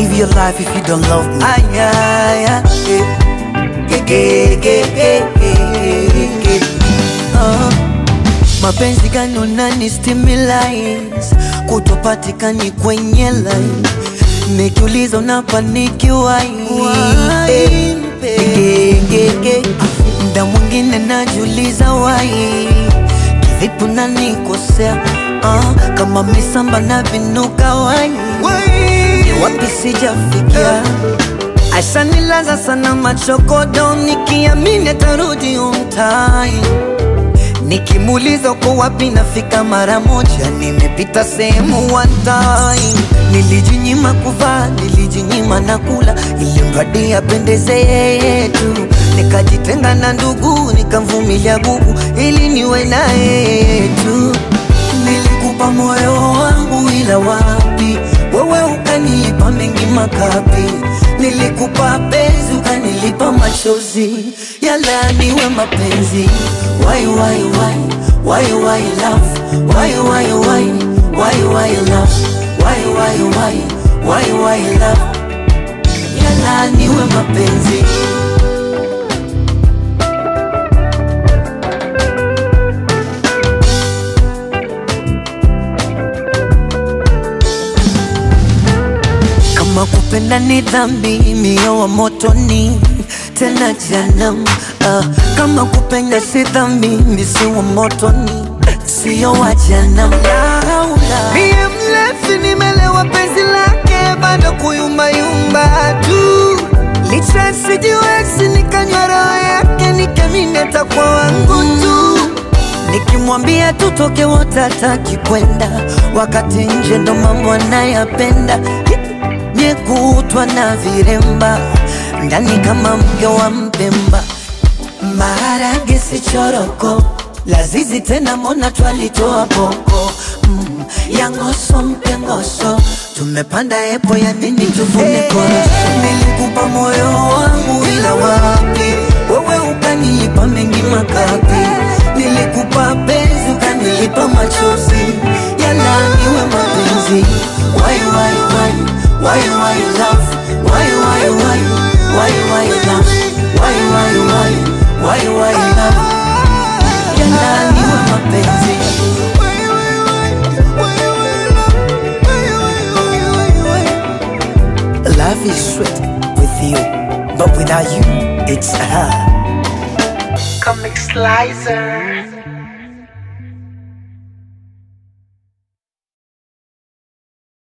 live your life if you don't love me? Aya, aya, eh. Ge, ge, ge, ge, ge, ge. Ah. Mapenzi gani unani stimulate kutopatikani kwenye line nikiuliza unapaniki wai Eh, ge, ge, ge. Mda mwingine najiuliza wai kivipi unanikosea ah, kama misamba na vinuka wai ni wapi sijafikia Ashanilaza sana machokodo nikiamini atarudi umtai Nikimuuliza uko wapi nafika mara moja, nimepita sehemu one time. Nilijinyima kuvaa, nilijinyima na kula, ili mradi apendeze yeye tu. Nikajitenga na ndugu, nikamvumilia gugu, ili niwe na yeye tu. Nilikupa moyo wangu, ila wapi wewe ukanilipa mengi makapi. Nilikupa penzi, ukanilipa machozi, yala niwe mapenzi. Why, why, why, why, why love? Why, why, why, why, why love? Why, why, why, why, why love? Yala niwe mapenzi. Kama kupenda ni dhambi, mio wa motoni tena janam. Ah, kama kupenda si dhambi, misi wa motoni sio wa janam. Laula mie mlevi, nimelewa penzi lake, bado kuyumbayumba tu licha sijiwezi, nikanywa roho yake, nikamineta kwa wangu tu Nikimwambia tutoke wote hataki kwenda, wakati nje ndo mambo anayapenda. Nyekutwa na viremba ndani kama mke wa Mpemba, maharage si choroko, lazizi tena mona twalitoa boko mm, ya ngoso mpe ngoso, tumepanda epo ya nini tuvune koroso. Nilikupa moyo wangu ila wapi, wewe ukanilipa mengi makapi. Nilikupa penzi ukanilipa machozi, yala niwe mapenzi. Why, why, why, why, why love? Why, why, why, why, why love? Why, why, why, why, why love? Yala niwe mapenzi. Life is sweet with you, but without you, it's hard. Comic Slicer.